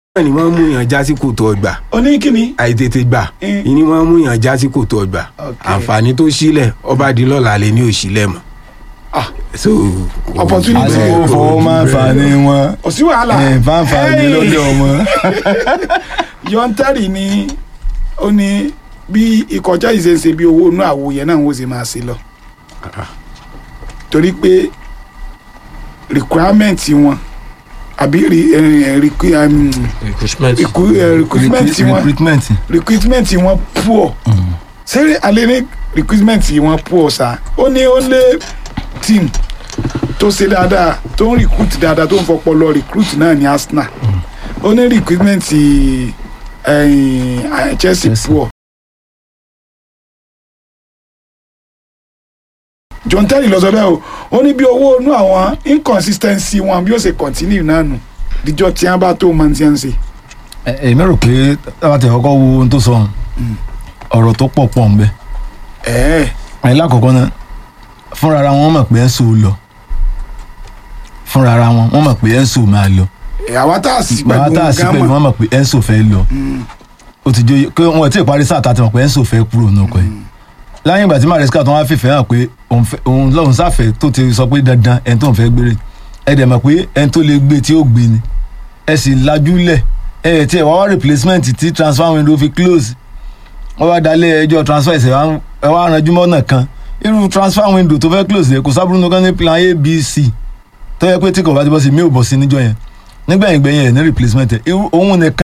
náà ni wọ́n mú yàn já sí kòtò ọgbà ó ní kíni. àìtètè gbà Mm. ìní wọ́n mú yàn já sí kòtò ọgbà Ok. àǹfààní tó sílẹ̀ ọba di lọ́la lè ní òsílẹ̀ mọ́. Ah. so Opportunity. àsìkò fọwọ́ máa ń fa ní wọn kò sí wàhálà. ẹ̀ fáǹfà ní lọ́dọ̀ wọn. yọ̀ǹtẹ́rì ni ó ní bí ìkọjá ìṣeéṣe bí owó inú àwo yẹn náà ń wò sí máa ṣe lọ. torí pé requirement wọn àbí re- eh, requi- um, recruitment requi- eh, recruitment wọn recruitment recruitment wọn poor ṣé alẹ́ ní recruitment wọn poor sa ó ní ó lé team tó ṣe dáadáa tó ń recruit dáadáa tó ń fọpọlọ recruit náà ní Arsenal ó ní recruitment eh, Chelsea Chelsea. poor. John Terry lọ sọ bẹ́ẹ̀ o ó ní bí owó inú àwọn inconsistency wọn bí ó ṣe continue náà nù díjọ́ tí wọ́n bá tó máa ń ṣe ń ṣe. ẹ èmi rò pé táwa tẹ kọ́kọ́ wo ohun tó sọ ọ̀hún, ọ̀rọ̀ tó pọ̀ pọ̀ ń bẹ ẹ̀ẹ́ ẹ lákọ̀ọ́kọ́ náà fúnra ara wọn mọ̀ pé Enso lọ fúnra ara wọn wọ́n mọ̀ pé Enso máa lọ àwa tá a sì bàbá pẹ̀lú tá a sí wọn pẹ̀lú gán wọn mọ̀ pé Enso fẹ́ lọ ó ti jó pé wọn ò tí ì parí sáà tá a ti mọ̀ pé Enso fẹ́ kúrò náà kọ́ ẹ̀ láyé ìgbà tí Maresca tó wá fìfẹ́ hàn pé òun fẹ́- òun lọ́hùn sáfẹ́ tó ti sọ pé dandan ẹni tó ń fẹ́ gbére ẹ dẹ̀ mọ̀ pé ẹni tó lè gbé tí ó gbé ni ẹ sì lajú lẹ̀ ẹ ẹ̀ tí ẹ wá wá replacement tí transfer window fi close wọ́n wá dalẹ̀ ẹjọ́ transfer ẹ̀sẹ̀ wá ń- ẹ wá ranjú mọ́nà kan irú transfer window tó fẹ́ close yẹ kò sábúrú nìkan ní plan a b c tó yẹ pé tí kò bá ti bọ́ sí mi ò bọ̀ sí níjọ́ yẹn nígbẹ̀yìn gbẹ̀yìn ẹ̀ ní replacement ẹ̀ irú òun nìkan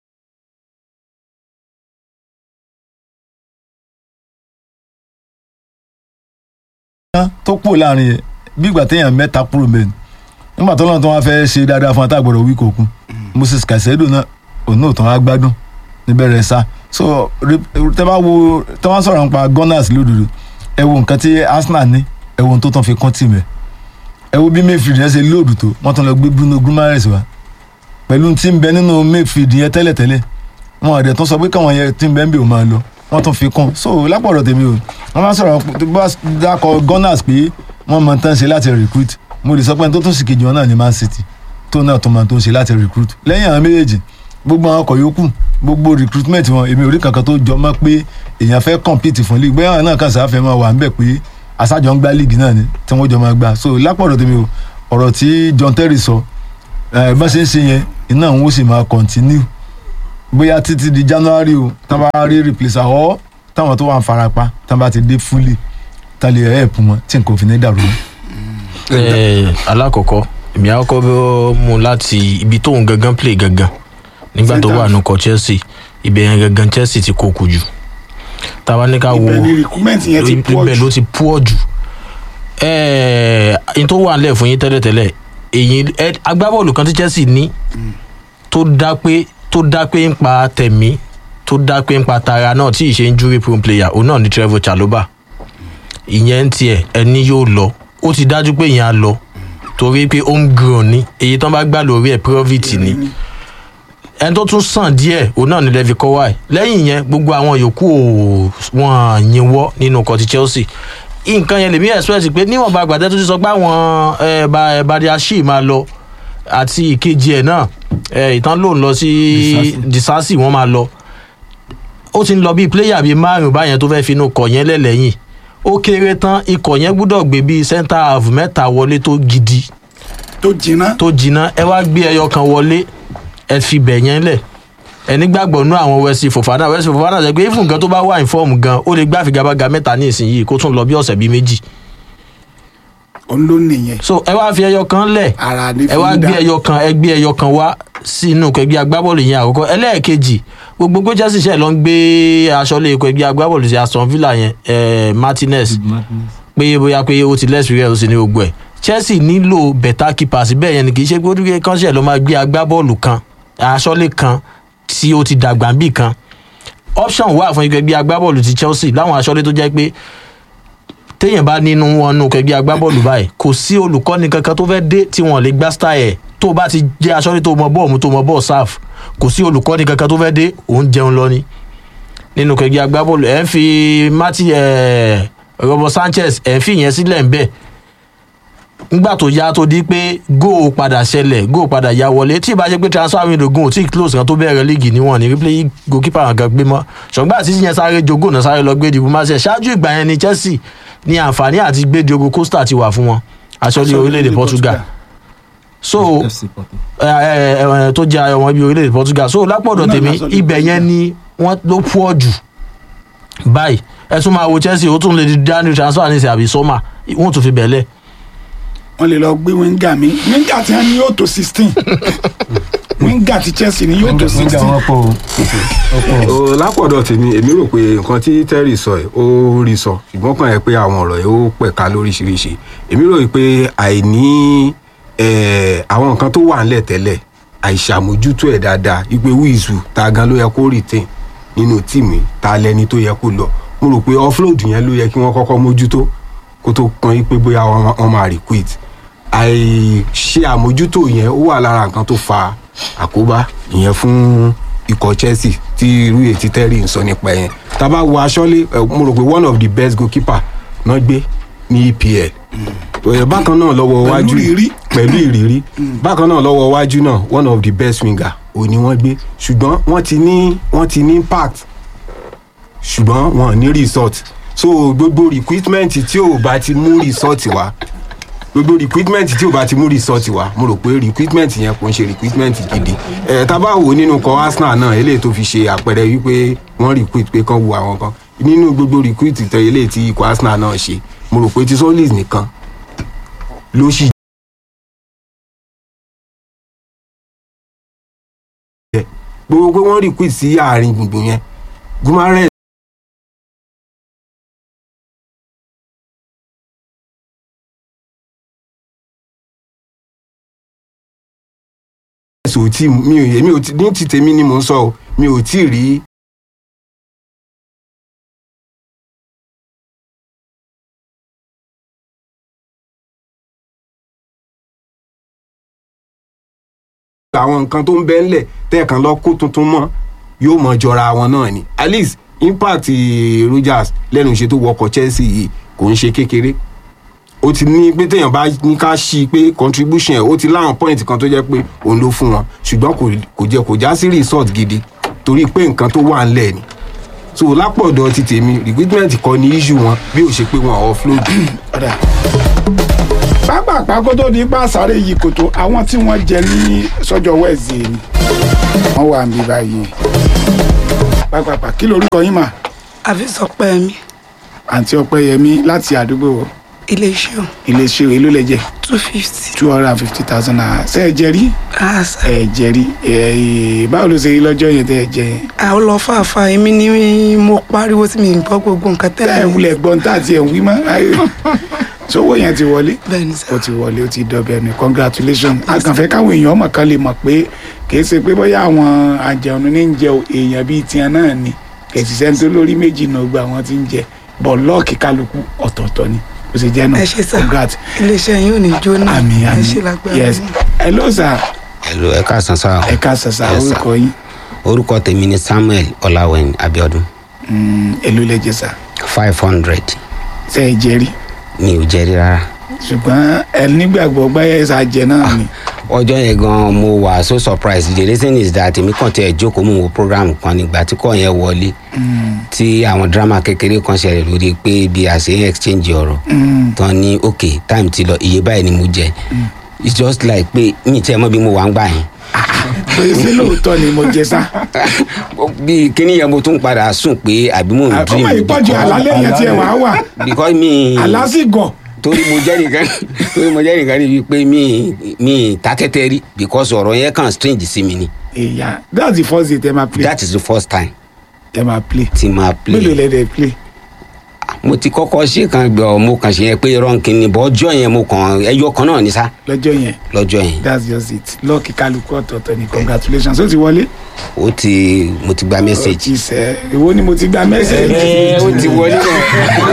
tó pò láàrin yẹn bí ìgbà téèyàn mẹ́ta kúrò mẹ́rin nígbà tó lọ́nà tó wá fẹ́ ṣe dáadáa fún atágbọ̀rọ̀ wí kòkun Moses Caicedo náà òun náà tó wá gbádùn níbẹ̀rẹ̀ sá so re- tẹ́ bá wo tẹ́ bá sọ̀rọ̀ nípa Gunners lódodo ẹ wo nǹkan tí Arsenal ní ẹ wo ohun tó tán fi kán tì mẹ́ ẹ wo bí Mayfield yẹn ṣe lóòdù tó wọ́n tán lọ gbé Bruno Guimaraes wá pẹ̀lú tí ń bẹ nínú Mayfield yẹn tẹ́lẹ̀tẹ́lẹ̀ wọn àdẹ̀ tó sọ pé káwọn yẹn tí ń bẹ ń bè ó máa lọ wọ́n tún fi kún so lápọ̀rọ̀ tèmi o wọ́n bá sọ̀rọ̀ tó bá dákọ̀ Gunners pé wọ́n mọ tán ṣe láti recruit mo lè sọ pé ẹni tó tún sì kejì wọn náà ní Man City tó náà tó máa tó ń ṣe láti recruit lẹ́yìn àwọn méjèèjì gbogbo àwọn ọkọ̀ yòókù gbogbo recruitment wọn èmi ò rí kankan tó jọ mọ́ pé èèyàn fẹ́ compete fún league bóyá àwọn náà kàn sáfẹ́ máa wà ń bẹ̀ pé aṣáájọ ń gbá league náà ni tí wọ́n jọ máa gbá so lápọ̀rọ̀ tèmi o ọ̀rọ̀ tí John Terry sọ ẹ bá ṣe ń ṣe yẹn iná òun ó sì máa continue bóyá títí di January o tá bá rí replacer ọ́ táwọn tó wà ń farapa tá bá ti dé fully tá lè help wọn tí nǹkan ò fi ní dàrú mọ́. Eh, alákọ̀ọ́kọ́ èmi àkọ́kọ́ bẹ́ mú láti ibi tóun gangan play gangan nígbà tó wà nùkọ̀ Chelsea ibẹ̀ yẹn gangan Chelsea ti kókù jù táwa ní ká wo ibẹ̀ ni recruitment yẹn ti pọ̀ ibẹ̀ jù ló ti pọ̀ jù ẹ̀ẹ́n tó wà nílẹ̀ fún yín tẹ́lẹ̀tẹ́lẹ̀ èyí ẹ- agbábọ́ọ̀lù kan tí Chelsea ní tó dá pé tó dá pé ń pa tẹ̀mí tó dá pé ń pa tara náà tí ì ṣe ń júwe pro player òun náà ní Trevor Chalobah ìyẹn ń tiẹ̀ ẹni yóò lọ ó ti dájú pé ìyẹn á lọ torí pé homegrown ni èyí tán bá gbà lórí ẹ̀ profit ni ẹni tó tún sàn díẹ̀ òun náà ni Levi Kowai lẹ́yìn yẹn gbogbo àwọn yòókù ò wọ́n yínwọ́ nínú ọkọ̀ ti Chelsea nǹkan yẹn lèmi expect pé níwọ̀nba àgbàdẹ tó ti sọ pé àwọn ẹ̀, Ba- Badiashile máa lọ àti ìkejì ẹ̀ náà ẹ̀, ìtàn lòun lọ sí Disasi wọ́n máa lọ ó ti ń lọ bíi pléyà bíi márùn báyẹn tó fẹ́ẹ́ finú kọ̀ yẹn lẹ́lẹ́yìn ó kéré tán ikọ̀ yẹn gbúdọ̀ gbé bíi centre half mẹ́ta wọlé tó gidi tó jiná tó jiná ẹ wá gbé ẹyọ kan wọlé ẹ fi bẹ̀ yẹn lẹ̀ ẹ nígbàgbọ́ nú àwọn Wesley Fofana Wesley Fofana sọ pé ifun gan tó bá wà ní fọ́ọ̀mù gan ó lè gbá figagbága mẹ́ta ní ìsinyìí kó tún lọ bí ọ̀sẹ̀ bíi méjì òun ló nìyẹn so ẹ wá fi ẹyọ kan lẹ̀ ara ní ẹ wá fi gbé dá ẹyọ kan ẹ gbé ẹyọ kan wá sínú ẹgbẹ́ agbábọ́ọ̀lù yẹn àkọ́kọ́ ẹlẹ́ẹ̀kejì gbogbo pé Chelsea ṣe lọ ń gbé aṣọ lé ikọ̀ ẹgbẹ́ agbábọ́ọ̀lù sí Aston Villa yẹn eh, Martinez pé bóyá pé ó ti lẹ́sìrì ẹ̀ ó sì ní gbogbo ẹ̀ Chelsea nílò better keepers bẹ́ẹ̀ yẹn ni kì í ṣe pé ó dúró kánṣẹ́ ló máa gbé agbábọ́ọ̀lù kan aṣọ́lé kan tí ó ti dàgbà ń bì kan option wà fún ẹgbẹ́ agbábọ́ọ̀lù ti Chelsea láwọn aṣọ́lé tó jẹ́ pé téèyàn bá nínú wọn nù kẹgbẹ́ agbábọ́ọ̀lù báyìí kò sí olùkọ́ni kankan tó fẹ́ dé tí wọ́n lè gbá style ẹ̀ tó o bá ti jẹ́ aṣọ́lé tó mọ bọ́ọ̀ mu tó mọ bọ́ọ̀ sáf kò sí olùkọ́ni kankan tó fẹ́ dé òun jẹun lọ ni nínú kẹgbẹ́ agbábọ́ọ̀lù ẹ̀ ń fi Marti ẹ̀ Robo Sanchez ẹ̀ ń fi ìyẹn sílẹ̀ ń bẹ̀ nígbà tó yá tó di pé góò padà ṣẹlẹ̀ góò padà yá wọlé tí ìbá ṣe pé transfer window góò tí close kan tó bẹ̀rẹ̀ líìgì níwọ̀n ní replay goalkeeper kan gbé mọ́ ṣùgbọ́n àti yẹn sáré jogó náà sáré lọ gbé dìbò máa ṣe ṣáájú ìgbà yẹn ni chelsea ní àǹfààní àti gbé diogo costa ti wà fún wọn aṣọ́lé orílẹ̀-èdè portugal so FC Porto. ẹ, ẹ, ẹ, tó jẹ́ ọmọ ibi orílẹ̀-èdè portugal so lápọ̀dọ̀ Náà tèmi lásán ló ibẹ̀ Portugal. yẹn ni wọ́n ló pọ̀ jù báyìí ẹ tún máa wo chelsea ó tún lè di daniel transfer ní ìsìn àbí sọ́mà wọ́n tún fi bẹ̀lẹ̀ wọ́n lè lọ gbé wíńgà mi wíńgà tí wọ́n ní yóò tó sixteen wíńgà tí chelsea ní yóò tó Nígbà sixteen wọn pọ̀ o. Ó pọ̀ o. Ó, lápọ̀dọ̀ tèmi èmi rò pé nǹkan tí terry sọ ẹ̀ ó rí sọ ṣùgbọ́n kàn yẹ pé àwọn ọ̀rọ̀ ẹ̀ ó pẹ̀ka lóríṣiríṣi èmi rò pé àìní eh, àwọn nǹkan tó wà ńlẹ̀ tẹ́lẹ̀ àìṣàmójútó ẹ̀ dáadáa ìpè wíìsù ta gan ló yẹ kó retain nínú tíìmù yìí, ta lẹni tó yẹ kó lọ mo rò pé offload yẹn ló yẹ kí wọ́n kọ́kọ́ mójútó kó tó kan yí pé bóyá wọ́n wọ́n máa requit àìṣe àmójútó yẹn ó wà lára nǹkan tó fa àkóbá ìyẹn fún ikọ̀ chelsea tí irú ètí tẹ́rì ń sọ nípa yẹn tá a bá wo aṣọ́lé ẹ, mo rò pé one of the best goalkeeper náà gbé ní epl Ẹ, bákan náà lọ́wọ́ Pẹ̀lú wájú ìrírí. pẹ̀lú ìrírí bákan náà lọ́wọ́ wájú náà one of the best winger ò ní wọ́n gbé ṣùgbọ́n wọ́n ti ní wọ́n ti ní impact ṣùgbọ́n wọn ò ní result so gbogbo recruitment tí ò bá ti mú result wá gbogbo recruitment tí ò bá ti mú result wá mo rò pé recruitment yẹn kò ń ṣe recruitment gidi ẹ tá a bá wò nínú kan arsenal náà eléyìí tó fi ṣe àpẹẹrẹ wípé wọ́n recruit pé kán wo àwọn kan nínú gbogbo recruit tẹ eléyìí tí ikọ̀ arsenal náà ṣe mo rò pé ti solis nìkan ló ṣì jẹ gbogbo pé wọ́n recruit sí àárín gbùngbùn yẹn gumarẹ ẹ̀sùn tí mi ò èmi ò tí ní ti tèmi ni mò ń sọ o mi ò tí ì rí àwọn nǹkan tó ń bẹ́ ńlẹ̀ tẹ́ẹ̀kan lọ kó tuntun mọ́ yóò mọ jọra wọn náà ni at least impact eh, Rogers lẹ́nu iṣẹ́ tó wọkọ̀ Chelsea yìí kò ń ṣe kékeré ó ti ní pé téèyàn bá ní ká ṣí i pé contribution ẹ̀ ó ti láwọn point kan tó jẹ́ pé òun ló fún wọn ṣùgbọ́n kò kò jẹ́ kò já sí result gidi torí pé nǹkan tó wà ńlẹ̀ ni so lápọ̀dọ̀ ti tèmi recruitment kọ́ ni issue wọn bí ó ṣe pé wọn offload ọ̀dà pápápá kó tó di pàṣáré yìí kòtò àwọn tí wọ́n jẹ ní sọ́jọ́ wẹ́ẹ̀sì ni wọ́n wà níbí báyìí pápápá kí lorúkọ yín mà àfi sọ pé mi àǹtí ọpẹ́yẹmí láti àdúgbò iléeṣẹ́ ò iléeṣẹ́ èlò lẹ́jẹ̀ two fifty two hundred and fifty thousand naira ṣe ẹ jẹ rí àṣà ẹ jẹ rí ẹ báwo ló ṣe rí lọ́jọ́ yẹn tẹ́ ẹ jẹ yẹn àwọn lọ fàáfàá èmi ni mo pariwo tí mi ń gbọ́ gbogbo nǹkan tẹ́ ẹ tẹ́lẹ̀ wulẹ̀ gbọ́n tá àti ẹ̀ ń wí mọ́ ayé sówó yẹn ti wọlé bẹ́ẹ̀ ni sà ó ti wọlé ó ti dọbẹ ní congratulations a kàn fẹ́ káwọn èèyàn ọmọ kan lè mọ̀ pé kìí ṣe pé bóyá àwọn àjẹun ní ń jẹ èèyàn bíi tiẹ̀ náà ni kẹsì sẹ́ni tó lórí méjì náà gba àwọn tí ń jẹ bọ̀ lọ́ọ̀kì kálukú ọ̀tọ̀ọ̀tọ̀ ni ó sì jẹ́ náà ẹ ṣe sà congrats iléeṣẹ́ yín ò ní jóná àmì ẹ àmì ṣe lágbára yes yín. hello sir Hello, ẹ káàsán sá ẹ ká sàṣà Yes, sir. orúkọ yín orúkọ tèmi ni samuel ọláwẹ̀n abiodun Mm, èló lẹ́jẹ̀ sà five hundred ṣe é jẹ́rí mi ò jẹ́rí rárá ṣùgbọ́n ẹ nígbàgbọ́ gbáyà ẹ̀sà jẹ náà ni ọjọ́ yẹn gan mo wà so surprised the reason is that èmi kàn tẹ̀ jókòó mò ń wo program kan nígbà tí kò yẹn wọlé tí àwọn drama kékeré kan ṣẹlẹ̀ lórí pé bí a ṣe ń exchange ọ̀rọ̀ Mm, tán ní ok time ti lọ iye báyìí ni mo jẹ it's just like pé mi tẹ́ mọ́ bí mo wà ń gbà yẹn pé ṣé lóòótọ́ ni mo jẹ sá bí kíní yẹn mo tún padà sùn pé àbí mo ń dream ọmọ ìpọ́jù àlálẹ́ yẹn tiẹ̀ wàá wà because mi àlásìgọ̀ torí mo jẹ́ nìkan torí mo jẹ́ nìkan ni wípé mi mi ta tẹ́tẹ́ rí because ọ̀rọ̀ yẹn kàn strange sí mi ni èèyàn that's the first day tẹ máa play that is the first time tẹ máa play tí máa mélòó play lẹ́dẹ̀ play mo ti kọ́kọ́ ṣe kan gbọ́ mo kàn ṣe yẹn pé rọ́ǹkì ni bọ́ ọjọ́ yẹn mo kàn ẹyọ kan náà ní sá lọ́jọ́ yẹn lọ́jọ́ yẹn that's just it lọ́ọ̀kì kálukú ọ̀tọ̀ọ̀tọ̀ ni congratulations ó ti wọlé. ó ti mo ti gba message ó ti sẹ́ ìwọ ni mo ti gba message. ẹ ó ti wọlé náà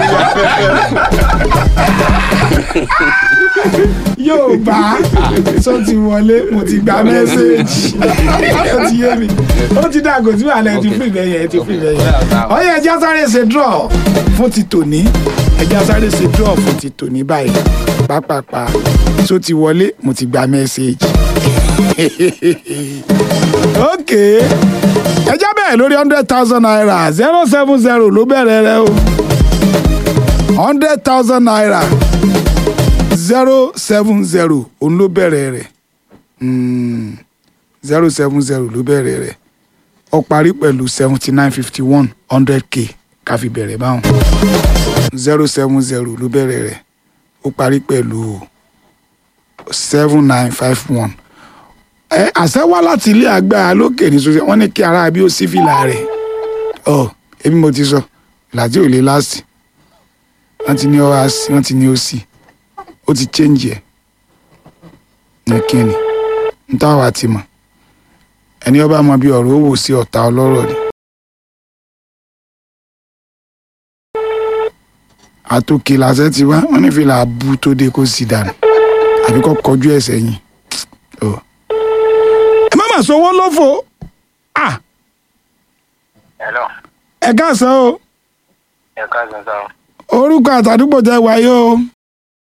yóò bá tó ti wọlé mo ti gba message ó ti yé mi ó ti dàgò tí wàhálà ẹ ti fún ìbẹ̀ yẹn ẹ ti fún ìbẹ̀ yẹn ọyẹ ẹja sáré ṣe draw fún ti tòní ẹja sáré ṣe draw fún ti tòní báyìí pápápá tó ti wọlé mo ti gba mẹ́sẹ̀gì. ok ẹjá bẹ́ẹ̀ lórí hundred thousand naira zero seven zero ló bẹ̀rẹ̀ rẹ o hundred thousand naira zero seven zero òun ló bẹ̀rẹ̀ rẹ̀ zero seven zero ló bẹ̀rẹ̀ rẹ̀ ó parí pẹ̀lú seventy nine fifty one hundred k ká fi bẹ̀rẹ̀ báwọn zero seven zero ló bẹ̀rẹ̀ rẹ̀ ó parí pẹ̀lú seven nine five one ẹ àṣẹ wá láti ilé agbára lókè ní sọ́sẹ́ wọ́n ní kí ara bí ó sí fìlà rẹ̀ ọ èmi mo ti sọ ìlà tí ò lè láàsì wọ́n ti ní ọ wá sí wọ́n ti ní ó sí ó ti change ẹ̀ ní kíni ń táwa ti mọ̀ ẹni ọba mọ bí ọ̀rọ̀ ó wò sí ọ̀tá ọlọ́rọ̀ ni. àtòkè làṣẹ ti wá wọn ní fìlà abú tó dé kó sì dànù àbí kó kọjú ẹ sẹ́yìn. Ọ. ẹ má mà sọwọ́ lófo Ah, Hello, ẹ káàsán o ẹ káàsán sáà. orúkọ àtàdúgbò tẹ wáyé o